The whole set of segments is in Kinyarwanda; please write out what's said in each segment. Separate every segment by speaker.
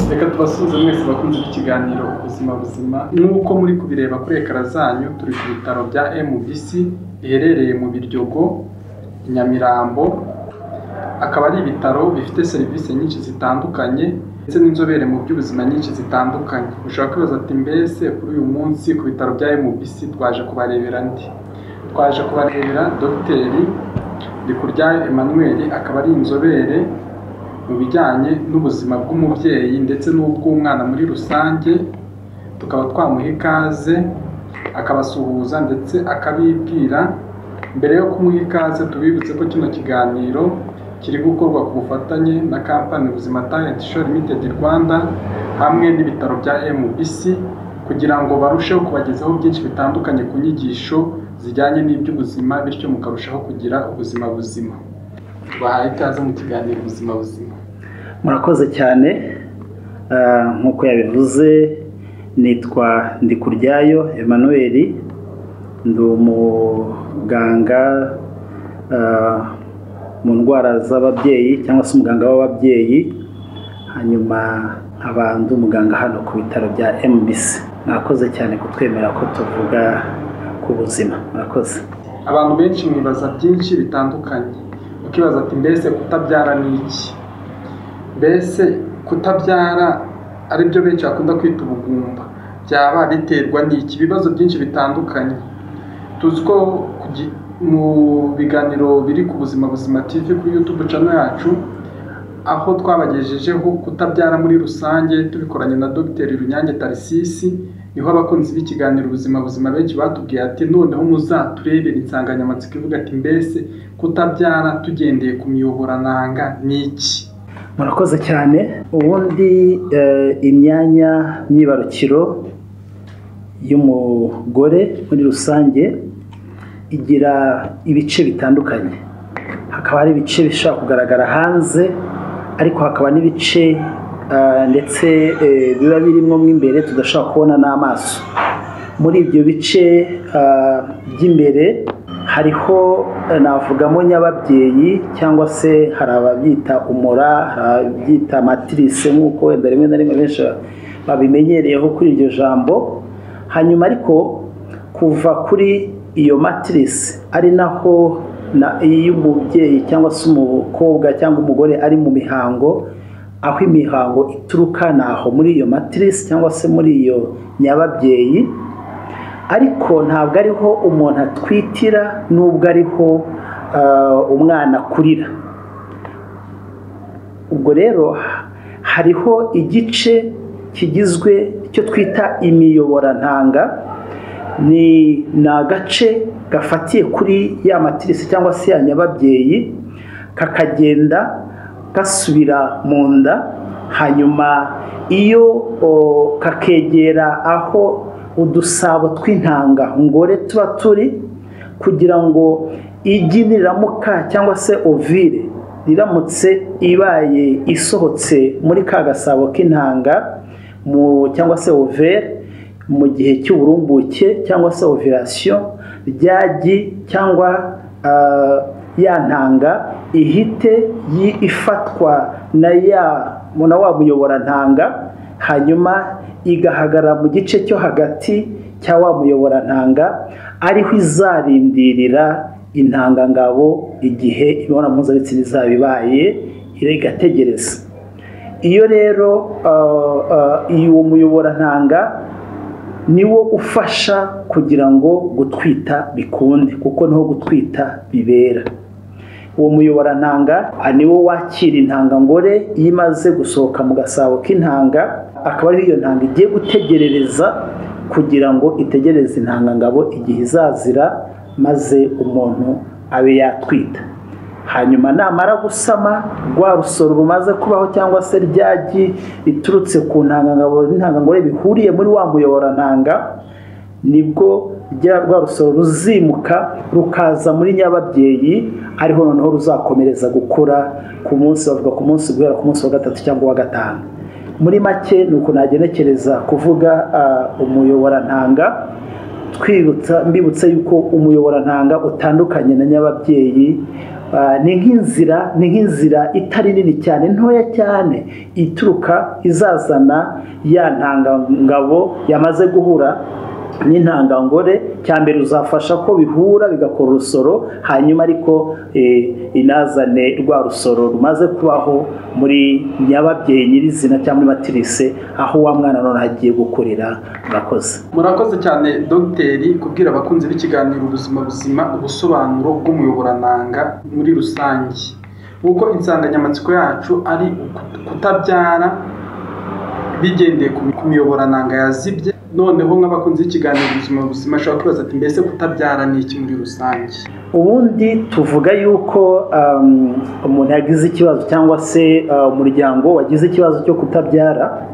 Speaker 1: reka tubasuhuze mwese bakunzi b'ikiganiro ubuzima buzima nk'uko muri kubireba kuri ekara zanyu turi ku bitaro bya MBC biherereye mu Biryogo i Nyamirambo akaba ari ibitaro bifite serivisi nyinshi zitandukanye ndetse n'inzobere mu by'ubuzima nyinshi zitandukanye ushobora kwibaza ati mbese kuri uyu munsi ku bitaro bya MBC twaje kubarebera ndi twaje kubarebera dogiteri Ndikuryayo Emmanuel akaba ari inzobere mu bijyanye n'ubuzima bw'umubyeyi ndetse n'ubw'umwana muri rusange tukaba twamuha ikaze akabasuhuza ndetse akabibwira mbere yo kumuha ikaze tubibutse ko kino kiganiro kiri gukorwa ku bufatanye na kampani Ubuzima Talent Show Limited Rwanda hamwe n'ibitaro bya MBC kugira ngo barusheho kubagezaho byinshi bitandukanye ku nyigisho zijyanye n'iby'ubuzima bityo mukarushaho kugira ubuzima buzima bahaye ikaze mu kiganiro ubuzima buzima
Speaker 2: murakoze cyane Ah, nk'uko yabivuze nitwa ndikuryayo emmanuel ndi umuganga ah, mu ndwara z'ababyeyi cyangwa se umuganga w'ababyeyi hanyuma nkaba ndi umuganga hano ku bitaro bya mbc mwakoze cyane kutwemera ko tuvuga ku buzima murakoze
Speaker 1: abantu benshi mwibaza byinshi bitandukanye ukibaza ati mbese kutabyara ni iki mbese kutabyara aribyo benshi bakunda kwita ubugumba byaba biterwa n'iki ibibazo byinshi bitandukanye tuzi ko ku gi- mu biganiro biri ku buzima buzima tv kuri youtube channel yacu aho twabagejejeho kutabyara muri rusange tubikoranye na dogiteri runyange tarisisi niho abakunzi b'ikiganiro ubuzima buzima benshi batubwiye ati noneho muzaturebere insanganyamatsiko ivuga ati mbese kutabyara tugendeye ku miyoborananga ni iki
Speaker 2: murakoze cyane ubundi eh, imyanya myibarukiro y'umugore muri rusange igira ibice bitandukanye hakaba hari ibice bishobora kugaragara hanze ariko hakaba n'ibice eh, ndetse eh, biba birimo mo imbere tudashobora kubona n'amaso muri ibyo bice ah, by'imbere hariho eh, navugamo nyababyeyi cyangwa se hari ababyita umura hari ababyita matirise nk'uko wenda rimwe na rimwe benshi babimenyereyeho kuri iryo jambo hanyuma ariko kuva kuri iyo matirise ari naho na iyo umubyeyi cyangwa se umukobwa cyangwa umugore ari mu mihango aho imihango ituruka ni aho muri iyo matirise cyangwa se muri iyo nyababyeyi ariko ntabwo ariho umuntu atwitira n'ubwo ariho ah, umwana akurira ubwo rero hariho igice kigizwe icyo twita imiyoborantanga ni ni agace gafatiye kuri ya matirisi cyangwa se ya nyababyeyi kakagenda gasubira mu nda hanyuma iyo o, kakegera aho udusabo tw'intanga ngore tuba turi kugira ngo igi niramuka cyangwa se ovire riramutse ibaye isohotse muri ka gasabo k'intanga mu- cyangwa se overe mu gihe cy'uburumbuke cyangwa se ovirasiyo ryagi cyangwa ah, ya ntanga ihite yi- ifatwa na ya na wa muyoborantanga hanyuma igahagarara mu gice cyo hagati cya wa muyoborantanga ariho izarindirira intangangabo igihe imibonano mpuzabitsina izaba ibaye igategereza iyo rero ah, ah, iyo uwo muyoborantanga niwo ufasha kugira ngo gutwita bikunde kuko niho gutwita bibera uwo muyoborantanga ah, niwo wakira intangangore iyo imaze gusohoka mu gasabo k'intanga akaba ariho iyo ntanga igiye gutegerereza kugira ngo itegereze intangangabo igihe izazira maze umuntu abe yatwita hanyuma namara gusama rwa rusoro rumaze kubaho cyangwa se ryagi riturutse ku ntangangabo n'intangangore bihuriye muri wa muyoborantanga nibwo rwa rusoro ruzimuka rukaza muri nyababyeyi ariho noneho ruzakomereza gukura ku munsi bavuga ku munsi guhera ku munsi wa gatatu cyangwa uwa gatanu muri make ni ukuntu nagenekereza kuvuga umuyoborantanga twibutsa mbibutse yuko umuyoborantanga utandukanye na nyababyeyi ni nk'inzira ni nk'inzira itari nini cyane ntoya cyane ituruka izazana ya ntangangabo yamaze guhura n'intangangore cya mbere uzafasha ko bihura bigakora urusoro hanyuma ariko inazane rwa rusoro rumaze kubaho muri nyababyeyi nyirizina cyangwa muri matirise aho wa mwana none hagiye gukurira murakoze
Speaker 1: murakoze cyane dogiteri kubwira abakunzi b'ikiganiro ubuzima buzima ubusobanuro bw'umuyoborananga muri rusange kuko insanganyamatsiko yacu ari kutabyara bigendeye ku miyoborananga yazibye noneho nk'abakunzi b'ikiganiro ubuzima buzima ashobora kwibaza ati mbese kutabyara ni iki muri rusange
Speaker 2: ubundi tuvuga yuko umuntu yagize ikibazo cyangwa se umuryango wagize ikibazo cyo kutabyara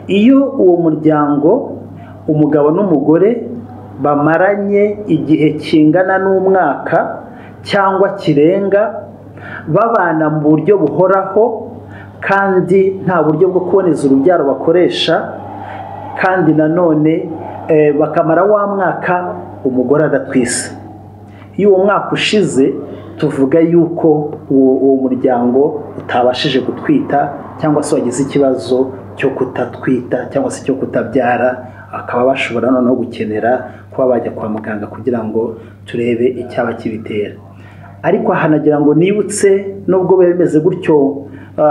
Speaker 2: iyo uwo muryango umugabo n'umugore bamaranye igihe kingana n'umwaka cyangwa kirenga babana mu buryo buhoraho kandi nta buryo bwo kuboneza urubyaro bakoresha kandi nanone bakamara wa mwaka umugore adatwise iyo uwo mwaka ushize tuvuga yuko uwo muryango utabashije gutwita cyangwa se wagize ikibazo cyo kutatwita cyangwa se cyo kutabyara akaba bashobora noneho gukenera kuba bajya kwa muganga kugira ngo turebe icyaba kibitera ariko hanagira ngo nibutse nubwo biba bimeze gutyo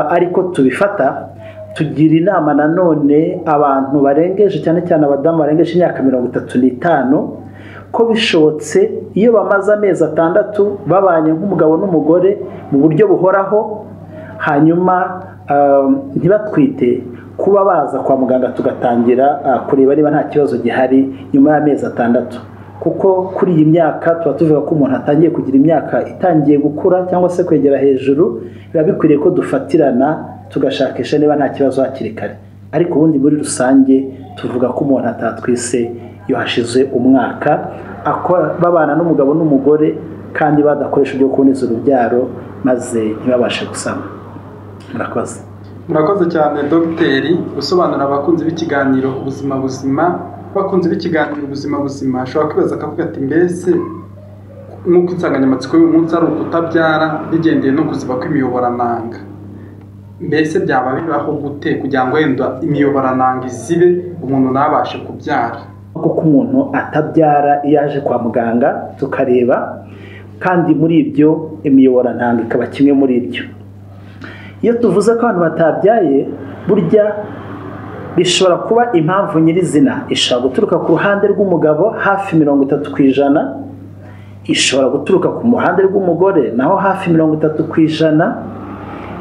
Speaker 2: ariko tubifata tugira inama nanone abantu barengeje cyane cyane abadamu barengeje imyaka mirongo itatu n'itanu ko bishobotse iyo bamaze amezi atandatu babanye nk'umugabo n'umugore mu buryo buhoraho hanyuma ntibatwite kuba baza kwa muganga tugatangira kureba niba nta kibazo gihari nyuma y'amezi atandatu kuko kuri iyi myaka tuba tuvuga ko umuntu atangiye kugira imyaka itangiye gukura cyangwa se kwegera hejuru biba bikwiriye ko dufatirana tugashakisha niba nta kibazo hakiri kare ariko ubundi muri rusange tuvuga ko umuntu atatwise iyo hashize umwaka babana n'umugabo n'umugore kandi badakoresha ibyo kuboneza urubyaro maze ntibabashe gusama murakoze
Speaker 1: murakoze cyane dogiteri gusobanura abakunzi b'ikiganiro ubuzima buzima abakunzi b'ikiganiro ubuzima buzima ashobora kwibaza akavuga ati mbese nk'uko insanganyamatsiko y'umunsi ari ukutabyara bigendeye no kuziba kw'imiyoborananga mbese byaba bibaho gute kugira ngo wenda imiyoborananga izibe umuntu ntabashe kubyara
Speaker 2: kuko umuntu atabyara iyo aje kwa muganga tukareba kandi muri ibyo imiyoborantanga ikaba kimwe muri ibyo iyo tuvuze ko abantu batabyaye burya bishobora kuba impamvu nyirizina ishobora guturuka ku ruhande rw'umugabo hafi mirongo itatu ku ijana ishobora guturuka ku ruhande rw'umugore naho hafi mirongo itatu ku ijana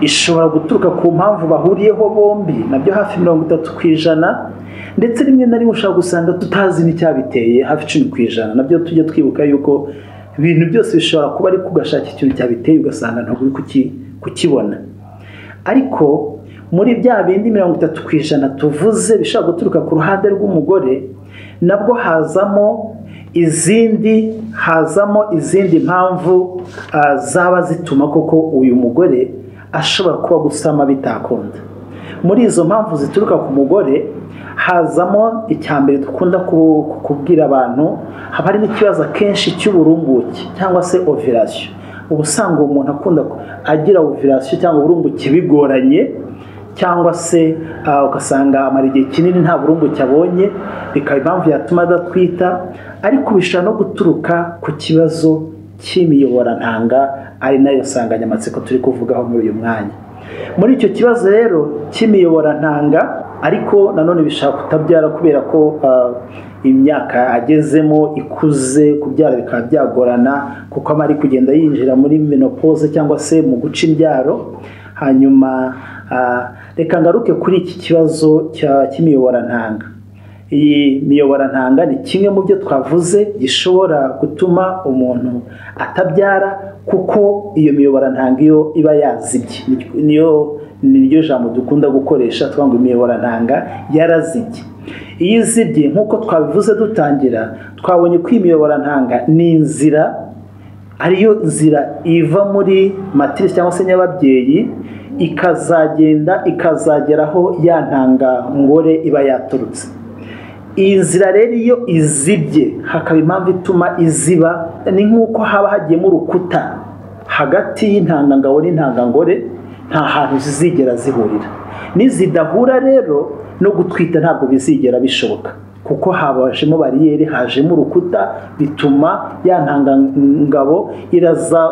Speaker 2: ishobora guturuka ku mpamvu bahuriyeho bombi nabyo hafi mirongo itatu ku ijana ndetse rimwe na rimwe ushobora gusanga tutazi n'icyabiteye hafi icumi ku ijana nabyo tujya twibuka yuko ibintu byose bishobora kuba ari kugashaka ikintu cyabiteye ugasanga ntabwo uri kukibona ariko muri bya bindi mirongo itatu ku ijana tuvuze bishobora guturuka ku ruhande rw'umugore nabwo hazamo izindi hazamo izindi mpamvu zaba zituma koko uyu mugore ashobora kuba gusama bitakunda muri izo mpamvu zituruka ku mugore hazamo icya mbere dukunda kubwira abantu haba harimo ikibazo akenshi cy'uburumbuke cyangwa se ovirasiyo uba usanga uwo muntu akunda agira ovirasiyo cyangwa uburumbuke bigoranye cyangwa se ugasanga amara igihe kinini nta burumbuke abonye bikaba impamvu yatuma adatwita ariko bishobora no guturuka ku kibazo cy'imiyoborantanga ari nayo nsanganyamatsiko turi kuvugaho muri uyu mwanya muri icyo kibazo rero cy'imiyoborantanga ariko nanone bishobora kutabyara kubera ko imyaka agezemo ikuze kubyara bikaba byagorana kuko aba ari kugenda yinjira muri menopoze cyangwa se mu guca imbyaro hanyuma reka ngaruke kuri iki kibazo cy'imiyoborantanga iyi miyoborantanga ni kimwe mu byo twavuze gishobora gutuma umuntu atabyara kuko iyo miyoborantanga iyo iba yazibye niyo niryo jambo dukunda gukoresha twanga imiyoborantanga yarazibye iyo izibye nk'uko twabivuze dutangira twabonye ko imiyoborantanga ni inzira ariyo nzira iva muri matirisi cyangwa se nyababyeyi ikazagenda ikazageraho ya ntangangore iba yaturutse iyi nzira rero iyo izibye hakaba impamvu ituma iziba ni nk'uko haba hagiyemo urukuta hagati y'intangangabo n'intangangore nta hantu zizigera zihurira nizidahura rero no gutwita ntabwo bizigera bishoboka kuko habajemo bariyeri hajemo urukuta bituma ya ntangangabo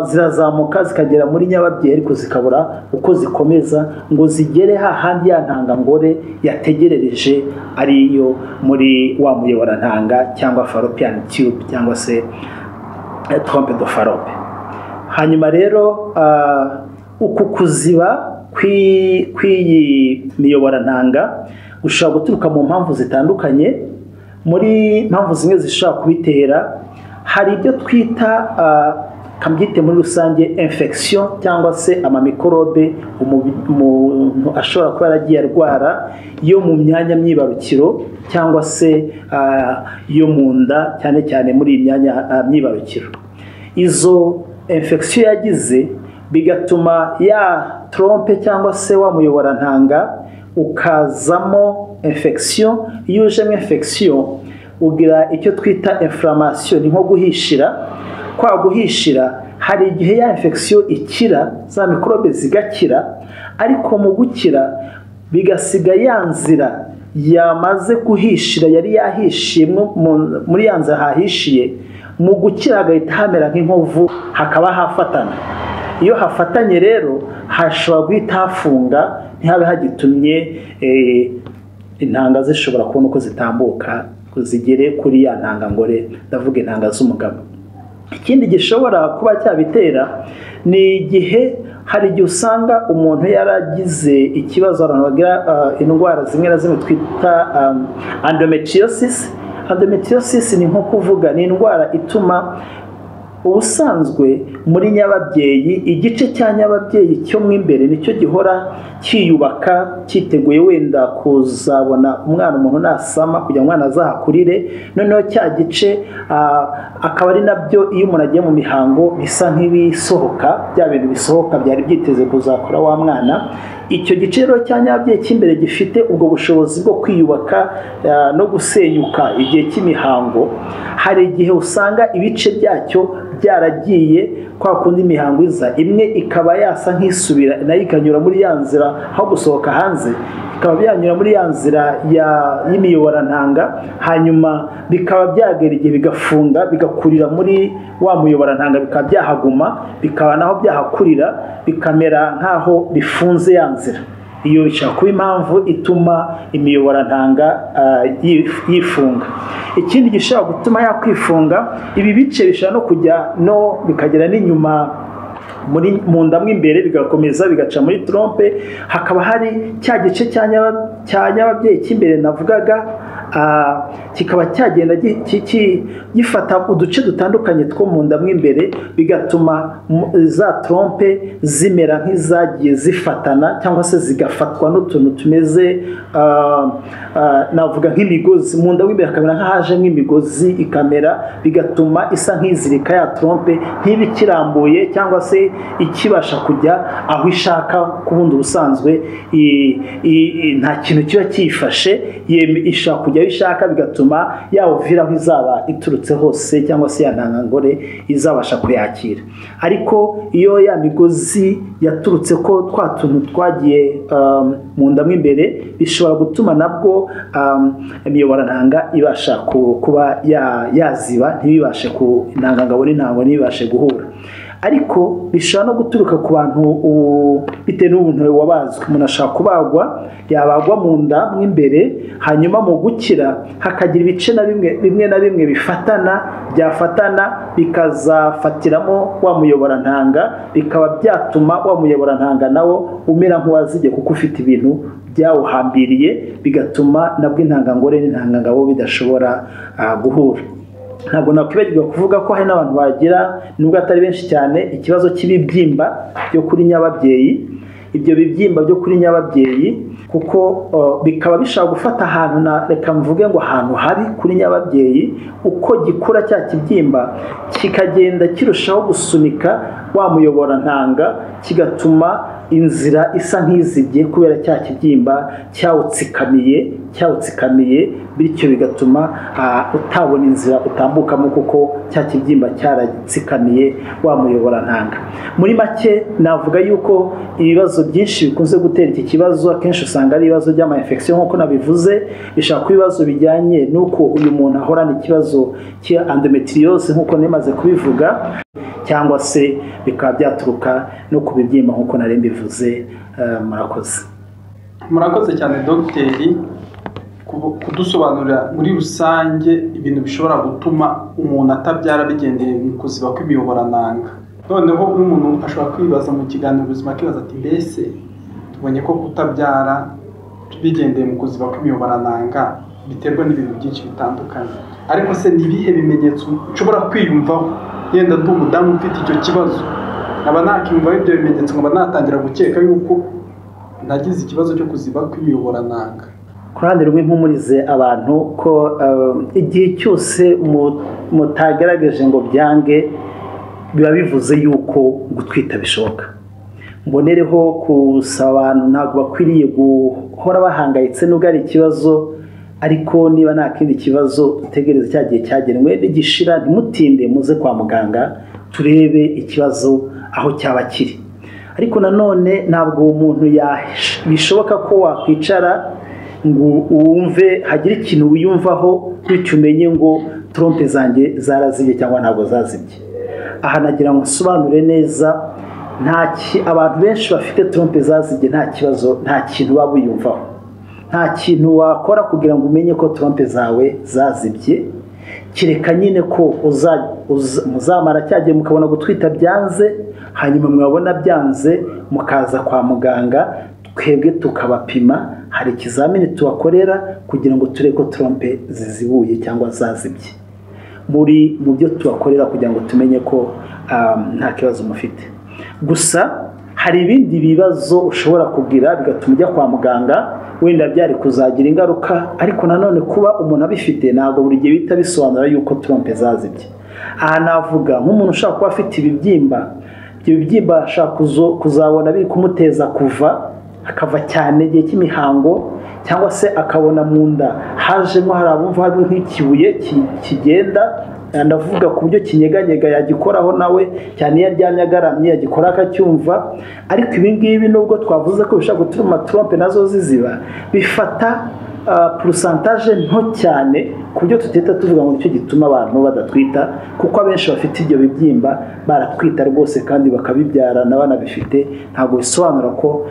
Speaker 2: zirazamuka zikagera muri nyababyeyi ariko zikabura uko zikomeza ngo zigere hahandi ya ntangangore yategerereje ariyo muri wa muyoborantanga cyangwa faropiyani tube cyangwa se trompe do farope hanyuma rero uku kuziba kw'iyi miyoborantanga ushobora guturuka mu mpamvu zitandukanye muri mpamvu zimwe zishobora kubitera hari ibyo twita kabyite muri rusange infection cyangwa se amamikorobe umuntu ashobora kuba yaragiye arwara yo mu myanya myibarukiro cyangwa se yo mu nda cyane cyane muri iyi myanya myibarukiro izo infection yagize bigatuma ya trompe cyangwa se wamuyoborantanga ukazamo infection iyo ujemo infection ugira icyo twita inflammation ni nko guhishira kwa guhishira hari igihe ya infection ikira za mikorobe zigakira ariko mu gukira bigasiga ya nzira yamaze guhishira yari yahishiye muri ya nzira hahishiye mu gukira hagahita hamera nk'inkovu hakaba hafatana iyo hafatanye rero hashobora guhita hafunga ntihabe hagitumye intanga zishobora kubona uko zitambuka zigere kuri ya ntangangore ndavuga intanga z'umugabo ikindi gishobora kuba cyabitera ni igihe hari igihe usanga umuntu yaragize ikibazo abantu bagira indwara zimwe na zimwe twita endometriosis endometriosis ni nko kuvuga ni indwara ituma ubusanzwe muri nyababyeyi igice cya nyababyeyi cyo mo imbere nicyo gihora cyiyubaka cyiteguye wenda kuzabona umwana umuntu nasama kugira ngo umwana azahakurire noneho cya gice akaba ari nabyo iyo umuntu agiye mu mihango bisa nk'ibisohoka bya bintu bisohoka byari byiteze kuzakora wa mwana icyo gice rero cya nyababyeyi cy'imbere gifite ubwo bushobozi bwo kwiyubaka no gusenyuka igihe cy'imihango hari igihe usanga ibice byacyo byaragiye kwa kundi imihango iza imwe ikaba yasa nk'isubira nayo ikanyura muri ya nzira aho gusohoka hanze bikaba byanyura muri ya nzira y'imiyoborantanga hanyuma bikaba byagera igihe bigafunga bigakurira muri wa muyoborantanga bikaba byahaguma bikaba naho byahakurira bikamera nk'aho bifunze ya nzira iyo bishobora kuba impamvu ituma imiyoborantanga yifunga ikindi gishobora gutuma yakwifunga ibi bice bishobora no kujya no bikagera n'inyuma mu nda mo imbere bigakomeza bigaca muri trompe hakaba hari cya gice cya nyababyeyi cy'imbere navugaga kikaba cyagenda gifata uduce dutandukanye two mu nda mo imbere bigatuma za trompe zimera nk'izagiye zifatana cyangwa se zigafatwa n'utuntu tumeze navuga nk'imigozi mu nda mo imbere hakamera nk'ahaje nk'imigozi ikamera bigatuma isa nk'izirika ya trompe ntibe ikirambuye cyangwa se ikibasha kujya aho ishaka ku bundi ubusanzwe nta kintu kiba kiyifashe ishaka kujya aho ishaka bigatuma yawuvira aho izaba iturutse hose cyangwa se ntangangore izabasha kuyakira ariko iyo ya migozi yaturutse ko twa tuntu twagiye mu nda mo imbere bishobora gutuma nabwo imiyoborantanga ibasha kuba yaziba ntibibashe ku ntangangabo n'intango ntibibashe guhura ariko bishobora no guturuka ku bantu bitewe n'ubuntu wabazwe umuntu ashobora kubagwa yabagwa mu nda mo imbere hanyuma mu gukira hakagira ibice na bimwe bimwe na bimwe bifatana byafatana bikazafatiramo wa muyoborantanga bikaba byatuma wa muyoborantanga nawo umera nk'uwazibye kuko ufite ibintu byawuhambiriye bigatuma nabwo intangangore n'intangangabo bidashobora guhura ntabwo nakwibagirwa kuvuga ko hari n'abantu bagira nubwo atari benshi cyane ikibazo cy'ibibyimba byo kuri nyababyeyi ibyo bibyimba byo kuri nyababyeyi kuko bikaba bishobora gufata ahantu na reka mvuge ngo ahantu habi kuri nyababyeyi uko gikura cya kibyimba kikagenda kirushaho gusunika wa muyoborantanga kigatuma inzira isa nk'izibye kubera cya kibyimba cyawutsikamiye cyawutsikamiye bityo bigatuma utabona inzira utambukamo kuko cya kibyimba cyaratsikamiye wa muyoborantanga muri make navuga yuko ibibazo byinshi bikunze gutera iki kibazo akenshi usanga ari ibibazo by'amayinfegisiyo nk'uko nabivuze bishobora kuba ibibazo bijyanye n'uko uyu muntu ahorana ikibazo cya endometriose nk'uko nemaze kubivuga cyangwa se bikaba byaturuka no ku bibyimba nk'uko nari mbivuze murakoze
Speaker 1: murakoze cyane dogiteri kudusobanurira muri rusange ibintu bishobora gutuma umuntu atabyara bigendeye mu kuziba kw'imiyoborananga noneho n'umuntu ashobora kwibaza mu kiganiro ubuzima akibaza ati mbese tubonye ko kutabyara bigendeye mu kuziba kw'imiyoborananga biterwa n'ibintu byinshi bitandukanye ariko se ni ibihe bimenyetso ushobora kwiyumvaho yenda ndi umudamu ufite icyo kibazo nkaba nakiyumvaho ibyo bimenyetso nkaba natangira gukeka yuko nagize ikibazo cyo kuziba kw'imiyoborananga
Speaker 2: ku ruhande rumwe mpumurize abantu ko igihe cyose mutagaragaje ngo byange biba bivuze yuko gutwita bishoboka mbonereho gusaba abantu ntabwo bakwiriye guhora bahangayitse n'ubwo ari ikibazo ariko niba nta kindi kibazo dutegereze cya gihe cyagenwe ntigishira ntimutinde muze kwa muganga turebe ikibazo aho cyaba kiri ariko nanone ntabwo uwo muntu bishoboka ko wakwicara ngo wumve hagire ikintu wiyumvaho bityo umenye ngo trompe zanjye zarazibye cyangwa ntabwo zazibye aha nagira ngo nsobanure neza abantu benshi bafite trompe zazibye nta kibazo nta kintu waba wiyumvaho nta kintu wakora kugira ngo umenye ko trompe zawe zazibye kereka nyine ko muzamara cyagiye mukabona gutwita byanze hanyuma mwabona byanze mukaza kwa muganga twebwe tukabapima hari ikizamini tubakorera kugira ngo turebe ko trompe zizibuye cyangwa zazibye muri mu byo tubakorera kugira ngo tumenye ko nta kibazo mufite gusa hari ibindi bibazo ushobora kugira bigatuma ujya kwa muganga wenda byari kuzagira ingaruka ariko nanone kuba umuntu abifite ntabwo buri gihe bihita bisobanura yuko trompe zazibye aha navuga nk'umuntu ushobora kuba afite ibibyimba ibyo bibyimba ashobora kuzabona biri kumuteza kuva akava cyane igihe cy'imihango cyangwa se akabona mu nda hajemo hari abumva hari nk'ikibuye kigenda ndavuga ku buryo kinyeganyega yagikoraho nawe cyane iyo aryamye agaramye yagikora akacyumva ariko ibi ngibi nubwo twavuze ko bishobora gutuma trompe nazo ziziba bifata porosantaje nto cyane ku buryo tutita tuvuga ngo nicyo gituma abantu badatwita kuko abenshi bafite ibyo bibyimba baratwita rwose kandi bakabibyarana banabifite ntabwo bisobanura ko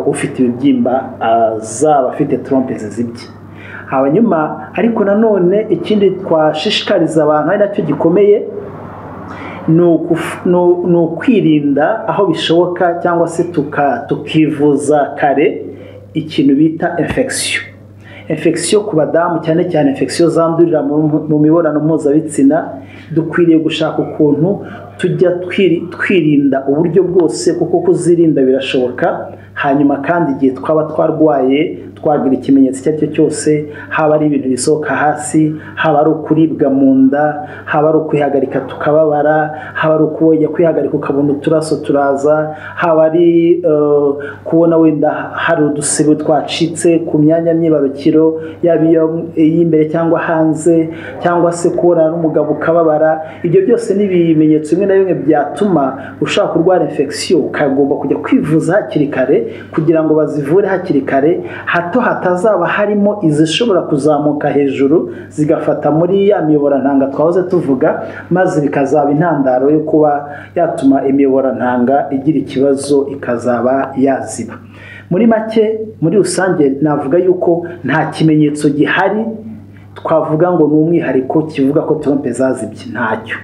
Speaker 2: ufite ibibyimba zaba afite trompe zizibye hanyuma ariko nanone ikindi twashishikariza abantu ari nacyo gikomeye ni ukwirinda aho bishoboka cyangwa se tukivuza kare ikintu bita infegisiyo infegisiyo ku badamu cyane cyane infegisiyo zandurira mu mibonano mpuzabitsina dukwiriye gushaka ukuntu tujya twirinda uburyo bwose kuko kuzirinda birashoboka hanyuma kandi igihe twaba twarwaye twagira ikimenyetso icyo ari cyo cyose haba ari ibintu bisohoka hasi haba ari ukuribwa mu nda haba ari ukwihagarika tukababara haba ari ukujya kwihagarika ukabona uturaso turaza haba ari kubona wenda hari udusebe twacitse ku myanya myibarukiro yaba iy'imbere cyangwa hanze cyangwa se kubona n'umugabo ukababara ibyo byose ni ibimenyetso bimwe na bimwe byatuma ushaka kurwara infegisiyo ukagomba kujya kwivuza hakiri kare kugira ngo bazivure hakiri kare hato hatazaba harimo izishobora kuzamuka hejuru zigafata muri ya miyoborantanga twahoze tuvuga maze bikazaba intandaro yo kuba yatuma imiyoborantanga igira ikibazo ikazaba yaziba muri make muri rusange navuga yuko nta kimenyetso gihari twavuga ngo ni umwihariko kivuga ko trompe zazibye ntacyo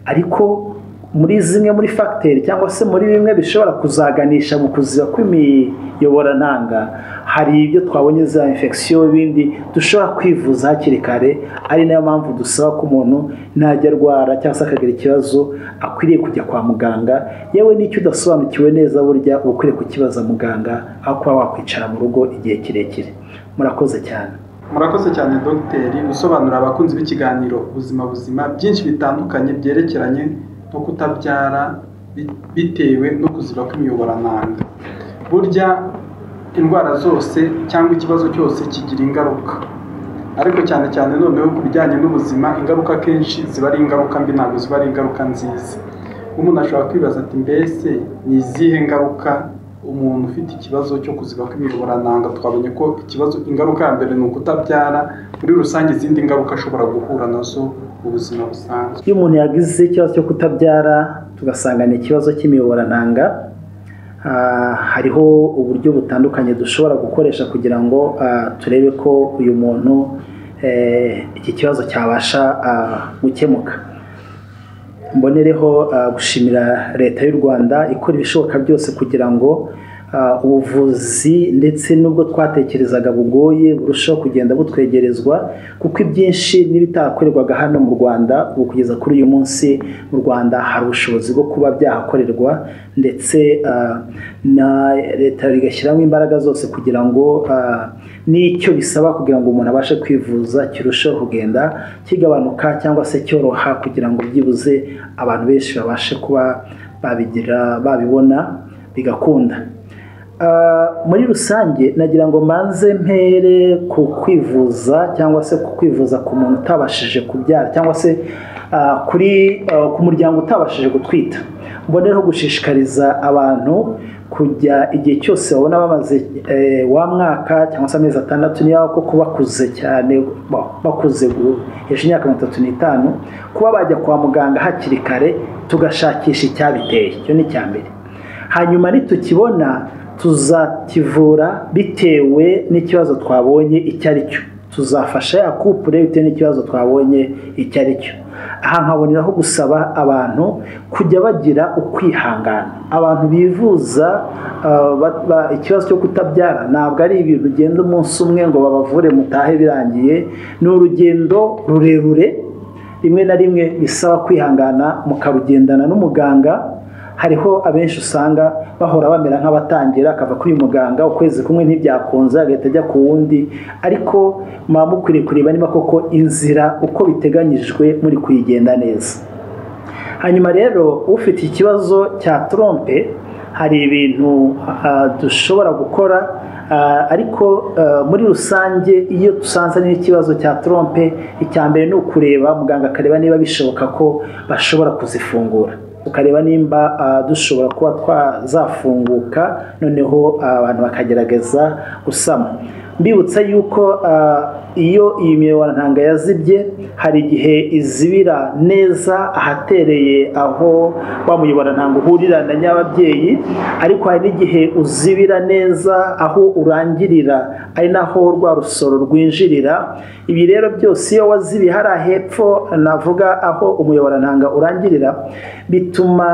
Speaker 2: ariko muri zimwe muri fagiteri cyangwa se muri bimwe bishobora kuzaganisha mu kuziba kw'imiyoborantanga hari ibyo twabonye za infection ibindi dushobora kwivuza hakiri kare ari nayo mpamvu dusaba ko umuntu najya arwara cyangwa se akagira ikibazo akwiriye kujya kwa muganga yewe n'icyo udasobanukiwe neza burya uba ukwiye kukibaza muganga aho kuba wakwicara mu rugo igihe kirekire murakoze cyane
Speaker 1: murakoze cyane dogiteri usobanura abakunzi b'ikiganiro ubuzima buzima byinshi bitandukanye byerekeranye no kutabyara bitewe no kuziba kw'imiyoborananga burya indwara zose cyangwa ikibazo cyose kigira ingaruka ariko cyane cyane noneho ku bijyanye n'ubuzima ingaruka akenshi ziba ari ingaruka mbi ntabwo ziba ari ingaruka nziza umuntu ashobora kwibaza ati mbese ni izihe ngaruka umuntu ufite ikibazo cyo kuziba kw'imiyoborananga twabonye ko ikibazo ingaruka ya mbere ni ukutabyara muri rusange izindi ngaruka ashobora guhura nazo mu buzima busanzwe
Speaker 2: iyo umuntu yagize ikibazo cyo kutabyara tugasanga ni ikibazo cy'imiyoborantanga hariho uburyo butandukanye dushobora gukoresha kugira ngo turebe ko uyu muntu iki kibazo cyabasha gukemuka mbonereho gushimira leta y'u rwanda ikora ibishoboka byose kugira ngo ubuvuzi ndetse n'ubwo twatekerezaga bugoye burushaho kugenda butwegerezwa kuko ibyinshi n'ibitakorerwaga hano mu rwanda ubu kugeza kuri uyu munsi mu rwanda hari ubushobozi bwo kuba byahakorerwa ndetse na leta igashyiramo imbaraga zose kugira ngo n'icyo bisaba kugira ngo umuntu abashe kwivuza kirusheho kugenda kigabanuka cyangwa se cyoroha kugira ngo byibuze abantu benshi babashe kuba babigira babibona bigakunda muri rusange nagira ngo mbanze mpere ku kwivuza cyangwa se ku kwivuza ku muntu utabashije kubyara cyangwa se kuri ku muryango utabashije gutwita mbonereho gushishikariza abantu kujya igihe cyose babona bamaze wa mwaka cyangwa se amezi atandatu niba koko bakuze cyane bakuze hejuru y'imyaka mirongo itatu n'itanu kuba bajya kwa muganga hakiri kare tugashakisha icyabiteye icyo ni icya mbere hanyuma nitukibona tuzakivura bitewe n'ikibazo twabonye icyo ari cyo tuzafasha ya kupure bitewe n'ikibazo twabonye icyo ari cyo aha nkaboneraho gusaba abantu kujya bagira ukwihangana abantu bivuza ikibazo cyo kutabyara ntabwo ari ibintu ugenda umunsi umwe ngo babavure mutahe birangiye ni urugendo rurerure rimwe na rimwe bisaba kwihangana mukarugendana n'umuganga hariho abenshi usanga bahora bamera nk'abatangira akava kuri uyu muganga ukwezi kumwe ntibyakunze agahita ajya ku wundi ariko muba mukwiriye kureba niba koko inzira uko biteganyijwe muri kuyigenda neza hanyuma rero ufite ikibazo cya trompe hari ibintu dushobora gukora ariko muri rusange iyo dusanze n'ikibazo cya trompe icya mbere ni ukureba muganga akareba niba bishoboka ko bashobora kuzifungura tukareba nimba dushobora kuba twazafunguka noneho abantu bakagerageza gusama mbibutsa yuko iyo iyi miyoborantanga yazibye hari igihe izibira neza ahatereye aho wa muyoborantanga uhurira na nyababyeyi ariko hari n'igihe uzibira neza aho urangirira ari naho rwa rusoro rwinjirira ibi rero byose iyo wazibiye hariya hepfo navuga aho umuyoborantanga urangirira bituma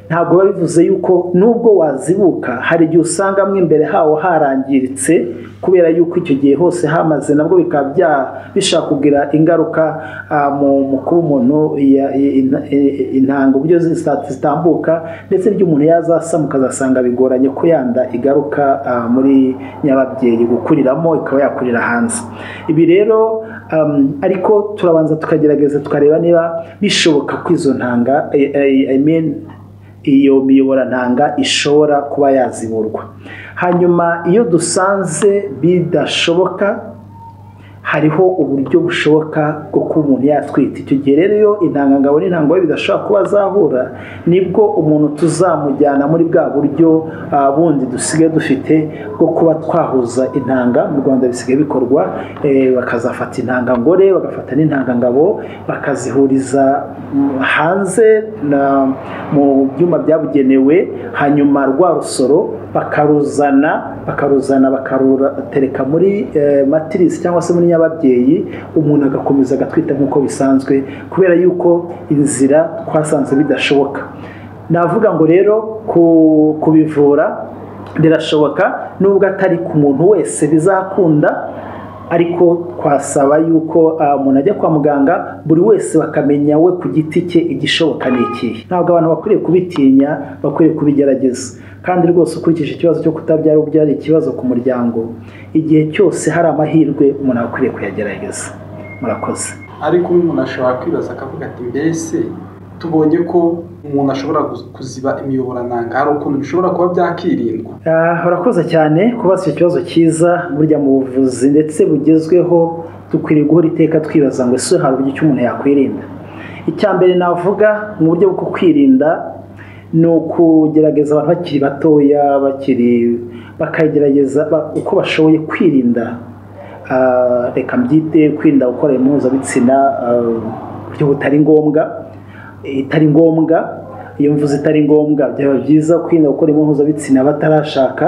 Speaker 2: ntabwo biba bivuze yuko nubwo wazibuka hari igihe usanga mo imbere hawo harangiritse kubera yuko icyo gihe hose hamaze nabwo bikaba bishobora kugira ingaruka mu kuba umuntu intanga uburyo zitambuka ndetse umuntu yazasamuka ukazasanga bigoranye ko yanda igaruka muri nyababyeyi gukuriramo ikaba yakurira hanze ibi rero ariko turabanza tukagerageza tukareba niba bishoboka ko izo ntanga iyo miyoborantanga ishobora kuba yaziburwa hanyuma iyo dusanze bidashoboka hariho uburyo bushoboka bwo kuba umuntu yatwita icyo gihe rero iyo intangangabo n'intangangabo bidashobora kuba zahura nibwo umuntu tuzamujyana muri bwa buryo bundi dusigaye dufite bwo kuba twahuza intanga mu rwanda bisigaye bikorwa bakazafata intangangore bagafata n'intangangabo bakazihuriza hanze mu byuma byabugenewe hanyuma rwa rusoro bakaruzana bakaruzana bakarutereka muri matirisi cyangwa se muri nyababyeyi umuntu agakomeza agatwita nk'uko bisanzwe kubera yuko inzira twasanze bidashoboka navuga ngo rero kubivura birashoboka nubwo atari ku muntu wese bizakunda ariko twasaba yuko ah, umuntu ajya kwa muganga buri wese bakamenya we ku giti cye igishoboka ni ikihe ntabwo abantu bakwiriye kubitinya bakwiriye kubigerageza kandi rwose ukurikije ikibazo cyo kutabyara ubu byari ikibazo ku muryango igihe cyose hari amahirwe umuntu aba akwiriye kuyagerageza murakoze
Speaker 1: ariko umuntu ashobora kwibaza akavuga ati mbese tubonye ko umuntu ashobora guz- kuziba imiyoborananga hari ukuntu bishobora kuba byakirindwa
Speaker 2: Ah, urakoze cyane kubaza icyo kibazo cyiza burya mu buvuzi ndetse bugezweho dukwiriye guhora iteka twibaza ngo ese hari uburyo umuntu yakwirinda icya mbere navuga mu buryo bwo kwirinda ni ukugerageza abantu bakiri batoya bakiri bakagerageza ba- uko bashoboye kwirinda Ah, reka mbyite kwirinda gukora impuzabitsina ah, ku buryo butari ngombwa itari ngombwa iyo mvuze itari ngombwa byaba byiza kwirinda gukora impuhuzabitsina batarashaka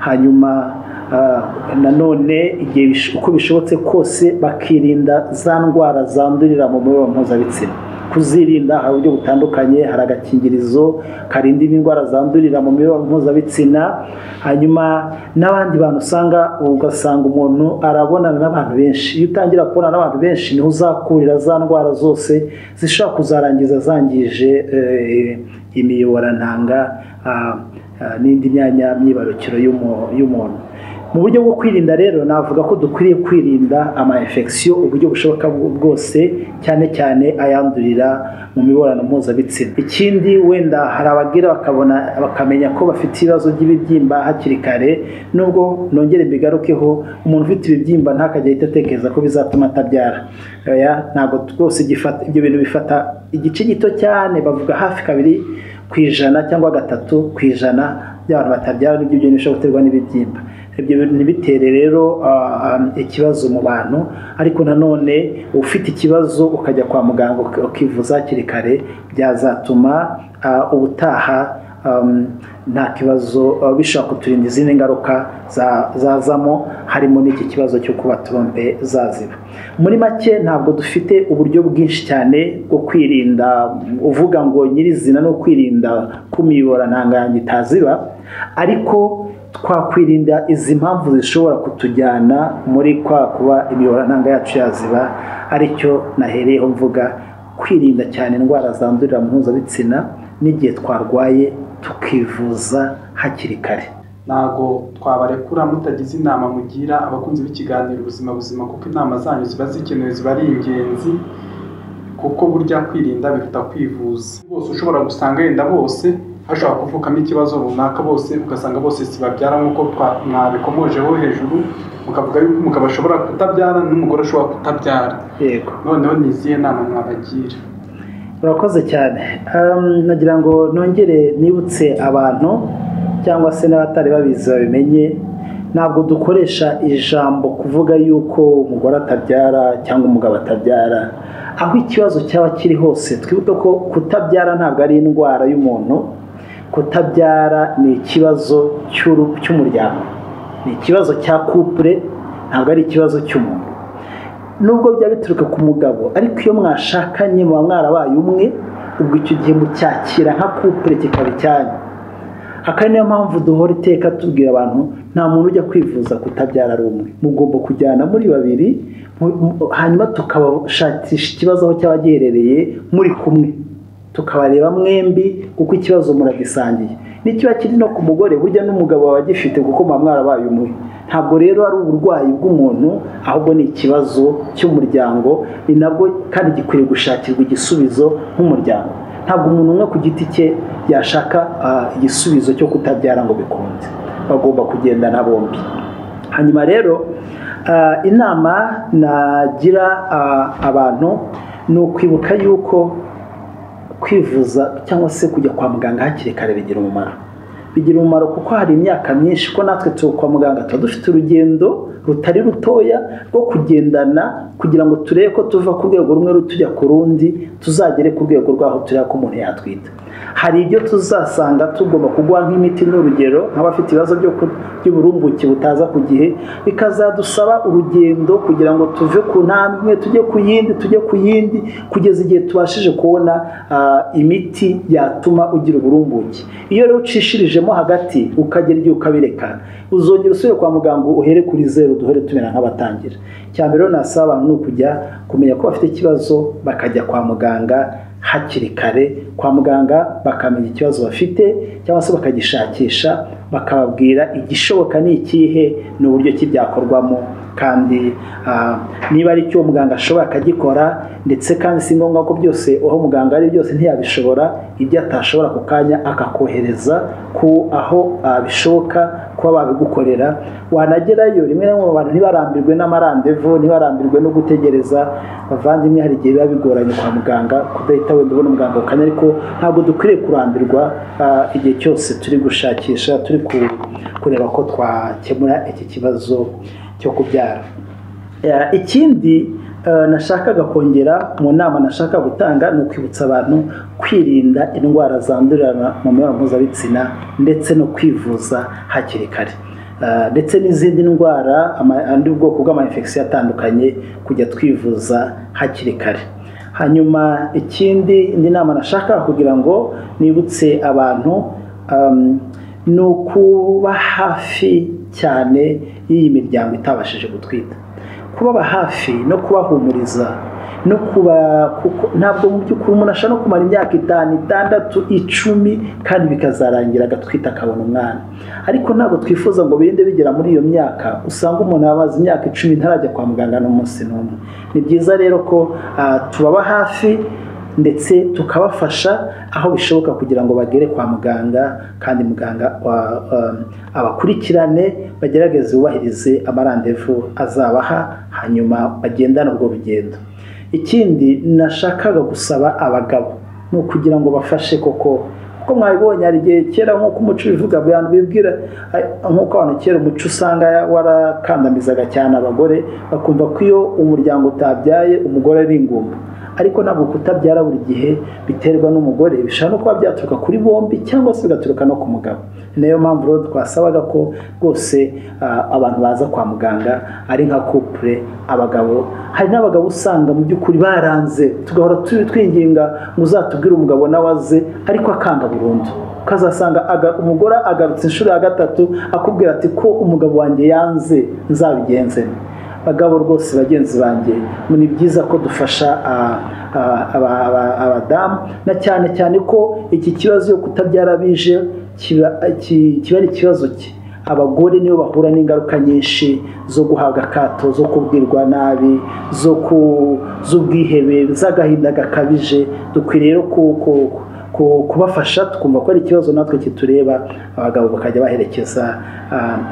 Speaker 2: hanyuma ah, nanone igihe bish- uko bishobotse kose bakirinda za ndwara zandurira mu mibonano mpuzabitsina kuzirinda hari uburyo butandukanye hari agakingirizo karinda indwara zandurira mu mibonano mpuzabitsina hanyuma n'abandi bantu usanga ugasanga umuntu arabonana n'abantu benshi iyo utangira kubonana n'abantu benshi niho uzakurira za ndwara zose zishobora kuzarangiza zangije eh, imiyoborantanga ah, ah, n'indi myanya myibarukiro y'umu- y'umuntu mu buryo bwo kwirinda rero navuga ko dukwiriye kwirinda ama infection uburyo bushoboka bwo- bwose cyane cyane ayandurira mu mibonano mpuzabitsina ikindi wenda hari abagira bakabona bakamenya ko bafite ibibazo by'ibibyimba hakiri kare nubwo nongere mbigarukeho umuntu ufite ibibyimba ntakajya ahita atekereza ko bizatuma atabyara oya ntabwo rwose gifata ibyo bintu bifata igice gito cyane bavuga hafi kabiri ku ijana cyangwa gatatu ku ijana by'abantu batabyara nibyo bintu bishobora guterwa n'ibibyimba ibyo bintu ntibitere rero ah, ah, ikibazo mu bantu ariko nanone ufite ikibazo ukajya kwa muganga uki- ukivuza hakiri kare byazatuma ah, ubutaha um, nta kibazo uh, bishobora kuturinda izindi ngaruka za- zazamo harimo n'iki kibazo cyo kuba trompe zaziba muri make ntabwo dufite uburyo bwinshi cyane bwo kwirinda mm, uvuga ngo nyirizina no kwirinda ko imiyoborantanga yanjye itaziba ariko twakwirinda izi mpamvu zishobora kutujyana muri kwa kuba imiyoborantanga yacu yaziba aricyo nahereyeho mvuga kwirinda cyane indwara zandurira mu mpuzabitsina n'igihe twarwaye tukivuza hakiri kare
Speaker 1: ntabwo twabarekura mutagize inama mugira abakunzi b'ikiganiro ubuzima buzima kuko inama zanyu ziba zikenewe ziba ari ingenzi kuko burya kwirinda biruta kwivuza bose ushobora gusanga yenda bose hashobora kuvukamo ikibazo runaka bose ugasanga bose sibabyara nk'uko twa- mwabikomojeho hejuru mukavuga yuko umugabo ashobora kutabyara n'umugore ashobora kutabyara
Speaker 2: yego
Speaker 1: noneho ni izihe nama mwabagira
Speaker 2: urakoze cyane Ehm, nagira ngo nongere nibutse abantu cyangwa se n'abatari babizi babimenye ntabwo dukoresha ijambo kuvuga yuko umugore atabyara cyangwa umugabo atabyara aho ikibazo cyaba kiri hose twibuke ko kutabyara ntabwo ari indwara y'umuntu kutabyara ni ikibazo cy'uru- cy'umuryango ni ikibazo cya couple ntabwo ari ikibazo cy'umuntu nubwo byaba bituruka ku mugabo ariko iyo mwashakanye muba mwarabaye umwe ubwo icyo gihe mucyakira nka kupure kikaba icyanyu akaba niyo mpamvu duhora iteka tubwira abantu nta muntu ujya kwivuza kutabyara ari umwe mugomba kujyana muri babiri mu- mu- hanyuma tukabashakisha ikibazo aho cyaba giherereye muri kumwe tukabareba mwembi kuko ikibazo muragisangiye n'ikiba kiri no ku mugore burya n'umugabo baba bagifite kuko muba mwarabaye umwe ntabwo rero ari uburwayi bw'umuntu ahubwo ni ikibazo cy'umuryango ni nabwo kandi gikwiriye gushakirwa igisubizo nk'umuryango ntabwo umuntu umwe ku giti cye yashaka ah, igisubizo cyo kutabyara ngo bikunde bagomba kugendana bombi hanyuma rero ah, inama nagira ah, abantu ni ukwibuka yuko kwivuza cyangwa se kujya kwa muganga hakiri kare bigira umumaro bigira umumaro kuko hari imyaka myinshi ko natwe tuba kwa muganga tuba dufite urugendo rutari rutoya rwo kugendana kugira ngo turebe ko tuva ku rwego rumwe tujya ku rundi tuzagere ku rwego rw'aho tureba ko umuntu yatwita hari ibyo tuzasanga tugomba kuguha nk'imiti n'urugero nk'abafite ibibazo by'uburumbuke butaza ku gihe bikazadusaba urugendo kugira ngo tuve ku ntambwe imwe tujye ku yindi tujye ku yindi kugeza igihe tubashije kubona imiti yatuma ugira uburumbuke iyo rero ucishirijemo hagati ukagera igihe ukabirekana uzongera usubire kwa muganga uhere kuri zeru duhere tumera nk'abatangira cya mbere rero nasaba abantu ni ukujya kumenya ko bafite ikibazo bakajya kwa muganga hakiri kare kwa muganga bakamenya ikibazo bafite cyangwa se bakagishakisha bakababwira igishoboka ni ikihe n'uburyo ki byakorwamo kandi niba ari icyo muganga ashobora akagikora ndetse kandi si ngombwa ko byose aho muganga ari byose ntiyabishobora ibyo atashobora ako kanya akakohereza ku aho bishoboka kuba babigukorera wanagerayo rimwe na rimwe abantu ntibarambirwe n'amarandevu ntibarambirwe no gutegereza bavandimwe hari igihe biba bigoranye kwa muganga kudahita wenda ubona umuganga kanya ariko ntabwo dukwiriye kurambirwa igihe cyose turi gushakisha turi kureba ko twakemura iki kibazo cyo kubyara ikindi nashakaga kongera mu nama nashaka gutanga ni ukwibutsa abantu kwirinda indwara zandurira mu mibonano mpuzabitsina ndetse no kwivuza hakiri kare ndetse n'izindi ndwara andi bwoko bw'amayinfegisiyo atandukanye kujya twivuza hakiri kare hanyuma ikindi indi nama nashaka kugira ngo nibutse abantu ni ukuba hafi cyane y'iyi miryango itabashije gutwita kubaba hafi no kubahumuriza no kuba ntabwo mu by'ukuri umuntu ashobora no kumara imyaka itanu itandatu icumi kandi bikazarangira agatwita akabona umwana ariko ntabwo twifuza ngo birinde bigera muri iyo myaka usanga umuntu amaze imyaka icumi ntarajya kwa muganga n'umunsi n'umwe ni byiza rero ko tubaba hafi ndetse tukabafasha aho bishoboka kugira ngo bagere kwa muganga kandi muganga abakurikirane bagerageze bubahirize amarandevu azabaha hanyuma bagendane ubwo rugendo ikindi nashakaga gusaba abagabo ni ukugira ngo bafashe koko kuko mwabibonye hari igihe kera nk'uko umuco ubivuga bibwira nk'uko abantu kera umuco usanga warakandamizaga cyane abagore bakumva ko iyo umuryango utabyaye umugore ari ingumba ariko ntabwo kutabyara buri gihe biterwa n'umugore bishobora no kuba byaturuka kuri bombi cyangwa se bigaturuka no ku mugabo niyo mpamvu rero twasabaga ko rwose abantu baza kwa muganga ari nka kupure abagabo hari n'abagabo usanga mu by'ukuri baranze tugahora twinginga ngo uzatubwire umugabo nawe aze ariko akanga burundu ukazasanga umugore agarutse inshuro ya gatatu akubwira ati ko umugabo wanjye yanze nzabigenzemo bagabo rwose bagenzi banjye ni byiza ko dufasha abadamu na cyane cyane ko iki kibazo yo kutabyara bije kiba ari ikibazo cye abagore nibo bahura n'ingaruka nyinshi zo guhabwa akato zo kubwirwa nabi z'ubwihebe z'agahinda gakabije dukwiriye rero kubafasha tukumva ko ari ikibazo natwe kitureba abagabo bakajya baherekeza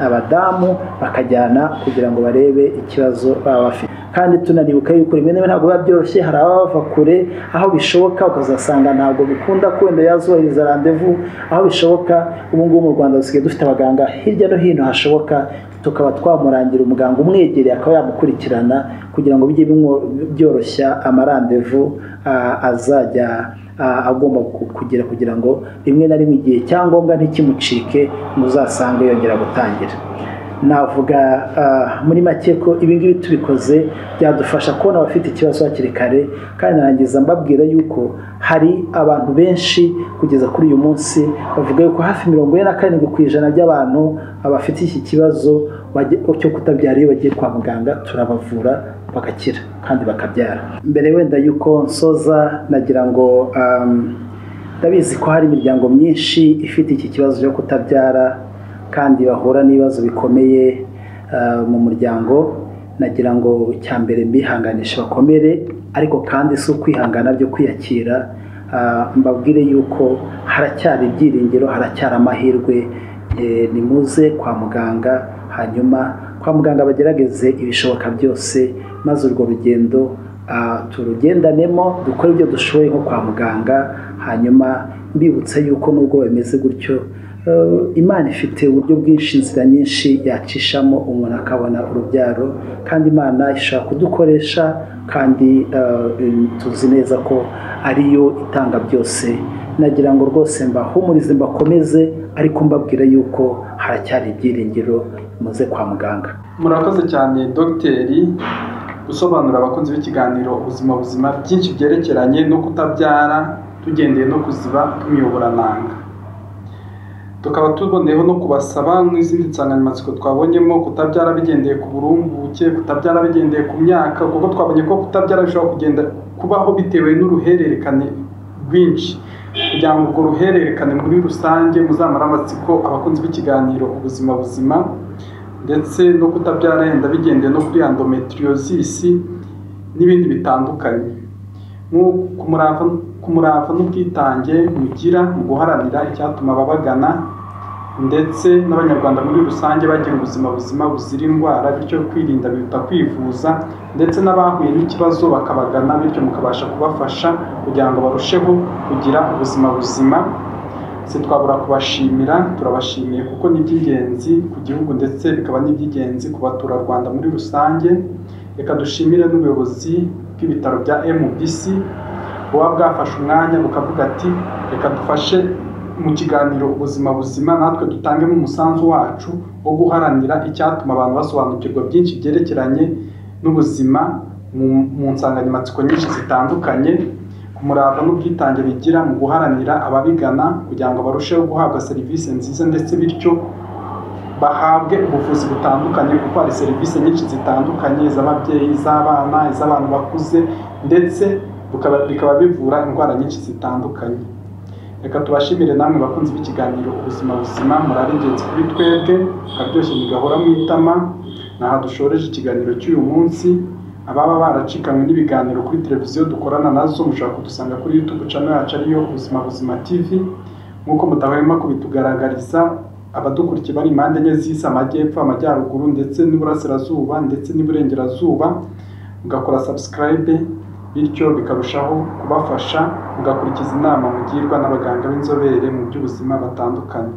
Speaker 2: abadamu bakajyana kugira ngo barebe ikibazo baba bafite kandi tunanibuka yuko rimwe na rimwe ntabwo biba byoroshye hari abava kure aho bishoboka ukazasanga ntabwo bikunda kwenda yazubahiriza randevu aho bishoboka ubu ngubu mu rwanda dusigaye dufite abaganga hirya no hino hashoboka tukaba twamurangira umuganga umwegereye akaba yamukurikirana kugira ngo bijye byoroshya amarandevu azajya agomba kugira kugira ngo rimwe na rimwe igihe cyangombwa ntikimucike muzasange yongera gutangira navuga muri make ko ibingibi tubikoze byadufasha kubona abafite ikibazo hakiri kare kandi narangiza mbabwira yuko hari abantu benshi kugeza kuri uyu munsi bavuga yuko hafi mirongo ine na karindwi ku ijana by'abantu bafite iki kibazo cyo kutabyara iyo bagiye kwa muganga turabavura bagakira kandi bakabyara mbere wenda yuko nsoza nagira ngo ndabizi ko hari imiryango myinshi ifite iki kibazo cyo kutabyara kandi bahura n'ibibazo bikomeye mu muryango nagira ngo cya mbere mbihanganisha bakomere ariko kandi si ukwihangana byo kwiyakira mbabwire yuko haracyari ibyiringiro haracyari amahirwe ni muze kwa muganga hanyuma kwa muganga bagerageze ibishoboka byose maze urwo rugendo turugendanemo dukore ibyo dushoboye nko kwa muganga hanyuma mbibutsa yuko nubwo bimeze gutyo imana ifite uburyo bwinshi inzira nyinshi yacishamo umuntu akabona urubyaro kandi imana ishobora kudukoresha kandi tuzi neza ko ariyo itanga byose nagira ngo rwose mbahumurize mbakomeze ariko mbabwira yuko haracyari ibyiringiro muze kwa muganga
Speaker 1: murakoze cyane dogiteri gusobanurira abakunzi b'ikiganiro ubuzima buzima byinshi byerekeranye no kutabyara tugendeye no kuziba kw'imiyoborananga tukaba tuboneyeho no kubasaba n'izindi nsanganyamatsiko twabonyemo kutabyara bigendeye ku burumbuke kutabyara bigendeye ku myaka kuko twabonye ko kutabyara bishobora kugenda kubaho bitewe n'uruhererekane rwinshi kugira ngo urwo ruhererekane muri rusange muzamare amatsiko abakunzi b'ikiganiro ubuzima buzima ndetse no kutabyara yenda bigendeye no kuri endometriosis n'ibindi bitandukanye ku murava n'ubwitange mugira mu guharanira icyatuma ababagana ndetse n'abanyarwanda muri rusange bagira ubuzima buzima buzira indwara bityo kwirinda biruta kwivuza ndetse n'abahuye n'ikibazo bakabagana bityo mukabasha kubafasha kugira ngo barusheho kugira ubuzima buzima twabura kubashimira turabashimiye kuko ni iby'ingenzi ku gihugu ndetse bikaba n'iby'ingenzi ku baturarwanda muri rusange reka dushimire n'ubuyobozi bw'ibitaro bya MBC buba bwafashe umwanya bukavuga ati reka dufashe mu kiganiro ubuzima buzima natwe dutangemo umusanzu wacu wo guharanira icyatuma abantu basobanukirwa byinshi byerekeranye n'ubuzima mu nsanganyamatsiko nyinshi zitandukanye umurava n'ubwitange bigira mu guharanira ababigana kugira ngo barusheho guhabwa serivisi nziza ndetse bityo bahabwe ubuvuzi butandukanye kuko hari serivisi nyinshi zitandukanye iz'ababyeyi iz'abana iz'abantu bakuze ndetse bikaba bivura indwara nyinshi zitandukanye reka tubashimire namwe bakunzi b'ikiganiro ubuzima buzima murari ingenzi kuri twebwe akaryoshye mugahora mu itama aha dushoreje ikiganiro cy'uyu munsi ababa baracikanywe n'ibiganiro kuri televiziyo dukorana nazo mushobora kudusanga kuri YouTube channel yacu ariyo ubuzima buzima TV nk'uko mutahwema kubitugaragariza abadukurikiye bari impande enye z'isi amajyepfo amajyaruguru ndetse n'iburasirazuba ndetse n'iburengerazuba mugakora subscribe bityo bikarushaho kubafasha mugakurikiza inama mugirwa n'abaganga b'inzobere mu by'ubuzima batandukanye